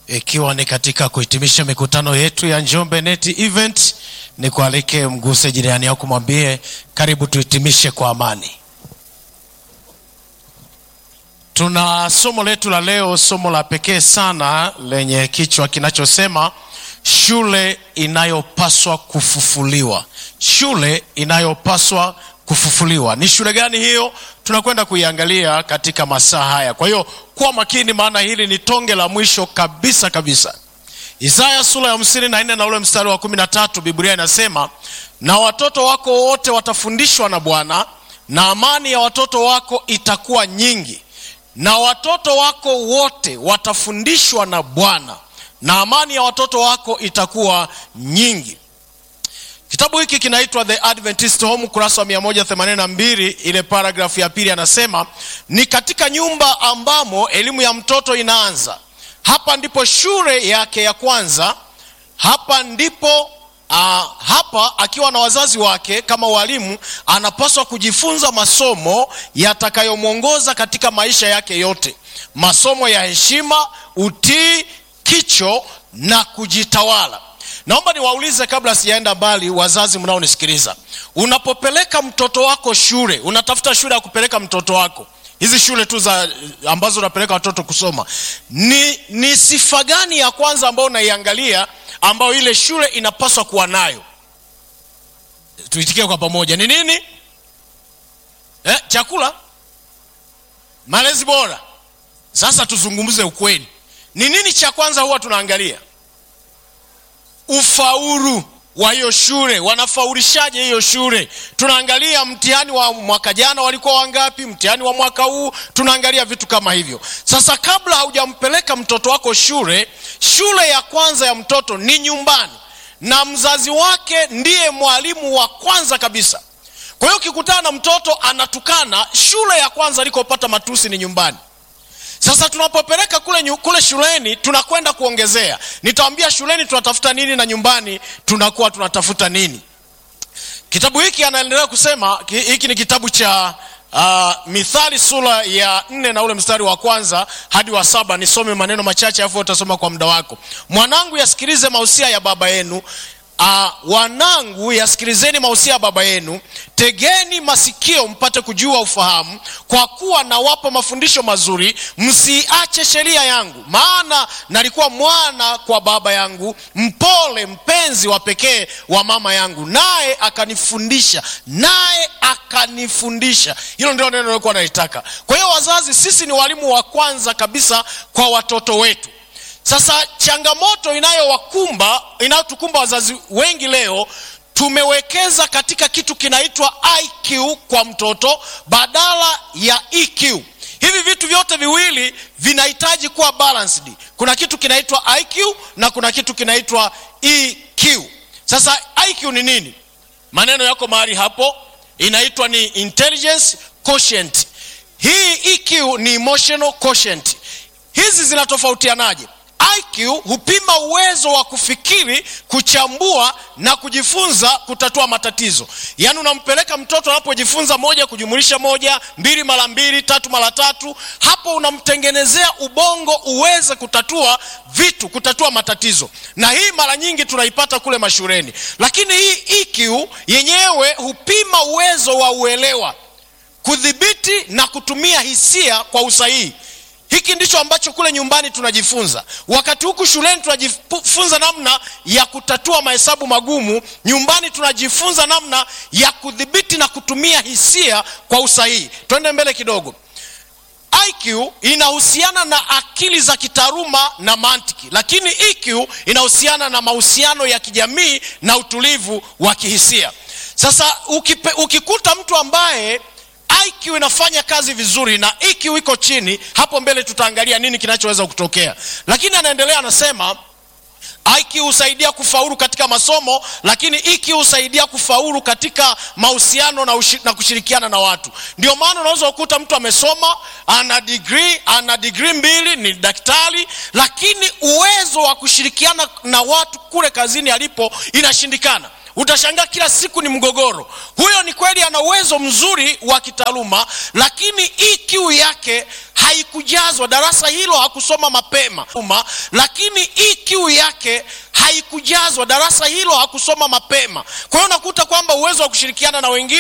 ikiwa ni katika kuhitimisha mikutano yetu ya Njombe Net Event, ni kualike mguse jirani yako, mwambie karibu tuhitimishe kwa amani. Tuna somo letu la leo, somo la pekee sana lenye kichwa kinachosema shule inayopaswa kufufuliwa. Shule inayopaswa kufufuliwa. Ni shule gani hiyo? Tunakwenda kuiangalia katika masaa haya. Kwa hiyo kuwa makini, maana hili ni tonge la mwisho kabisa kabisa. Isaya sura ya hamsini na nne na ule mstari wa kumi na tatu Biblia inasema, na watoto wako wote watafundishwa na Bwana, na amani ya watoto wako itakuwa nyingi. Na watoto wako wote watafundishwa na Bwana, na amani ya watoto wako itakuwa nyingi. Kitabu hiki kinaitwa The Adventist Home, kurasa wa 182. Ile paragrafu ya pili anasema ni katika nyumba ambamo elimu ya mtoto inaanza. Hapa ndipo shule yake ya kwanza. Hapa ndipo uh, hapa akiwa na wazazi wake kama walimu, anapaswa kujifunza masomo yatakayomwongoza katika maisha yake yote, masomo ya heshima, utii, kicho na kujitawala. Naomba niwaulize kabla sijaenda mbali, wazazi mnaonisikiliza, unapopeleka mtoto wako shule, unatafuta shule ya kupeleka mtoto wako, hizi shule tu za ambazo unapeleka watoto kusoma, ni, ni sifa gani ya kwanza ambayo unaiangalia ambayo ile shule inapaswa kuwa nayo? Tuitikie kwa pamoja, ni nini? Eh, chakula, malezi bora. Sasa tuzungumze ukweli, ni nini cha kwanza huwa tunaangalia? Ufaulu wa hiyo shule, wanafaulishaje hiyo shule? Tunaangalia mtihani wa mwaka jana walikuwa wangapi, mtihani wa mwaka huu, tunaangalia vitu kama hivyo. Sasa kabla haujampeleka mtoto wako shule, shule ya kwanza ya mtoto ni nyumbani, na mzazi wake ndiye mwalimu wa kwanza kabisa. Kwa hiyo ukikutana na mtoto anatukana, shule ya kwanza alikopata matusi ni nyumbani. Sasa tunapopeleka kule, kule shuleni tunakwenda kuongezea. Nitawambia shuleni tunatafuta nini na nyumbani tunakuwa tunatafuta nini. Kitabu hiki anaendelea kusema, hiki ni kitabu cha uh, Mithali sura ya nne na ule mstari wa kwanza hadi wa saba. Nisome maneno machache afu utasoma kwa muda wako. Mwanangu, yasikilize mausia ya baba yenu Uh, wanangu yasikilizeni mausia ya baba yenu, tegeni masikio mpate kujua ufahamu, kwa kuwa nawapa mafundisho mazuri. Msiache sheria yangu, maana nalikuwa mwana kwa baba yangu, mpole mpenzi wa pekee wa mama yangu, naye akanifundisha, naye akanifundisha. Hilo ndio neno nilikuwa nalitaka. Kwa hiyo wazazi, sisi ni walimu wa kwanza kabisa kwa watoto wetu. Sasa changamoto inayowakumba inayotukumba wazazi wengi leo, tumewekeza katika kitu kinaitwa IQ kwa mtoto badala ya EQ. Hivi vitu vyote viwili vinahitaji kuwa balanced. Kuna kitu kinaitwa IQ na kuna kitu kinaitwa EQ. Sasa IQ ni nini? Maneno yako mahali hapo, inaitwa ni intelligence quotient. Hii EQ ni emotional quotient. Hizi zinatofautianaje? IQ hupima uwezo wa kufikiri, kuchambua na kujifunza kutatua matatizo. Yaani unampeleka mtoto anapojifunza moja kujumulisha moja, mbili mara mbili, tatu mara tatu, hapo unamtengenezea ubongo uweze kutatua vitu, kutatua matatizo. Na hii mara nyingi tunaipata kule mashuleni, lakini hii EQ yenyewe hupima uwezo wa uelewa, kudhibiti na kutumia hisia kwa usahihi. Hiki ndicho ambacho kule nyumbani tunajifunza. Wakati huku shuleni tunajifunza namna ya kutatua mahesabu magumu, nyumbani tunajifunza namna ya kudhibiti na kutumia hisia kwa usahihi. Twende mbele kidogo. IQ inahusiana na akili za kitaaluma na mantiki, lakini EQ inahusiana na mahusiano ya kijamii na utulivu wa kihisia. Sasa ukipe, ukikuta mtu ambaye IQ inafanya kazi vizuri na EQ iko chini, hapo mbele tutaangalia nini kinachoweza kutokea. Lakini anaendelea anasema, IQ husaidia kufaulu katika masomo, lakini EQ husaidia kufaulu katika mahusiano na, na kushirikiana na watu. Ndio maana unaweza kukuta mtu amesoma, ana degree, ana degree mbili, ni daktari, lakini uwezo wa kushirikiana na watu kule kazini alipo inashindikana. utashangaa kila siku ni mgogoro huyo ni kweli ana uwezo mzuri wa kitaaluma lakini EQ yake haikujazwa darasa hilo hakusoma mapema Uma, lakini EQ yake haikujazwa darasa hilo hakusoma mapema kwa hiyo unakuta kwamba uwezo wa kushirikiana na wengine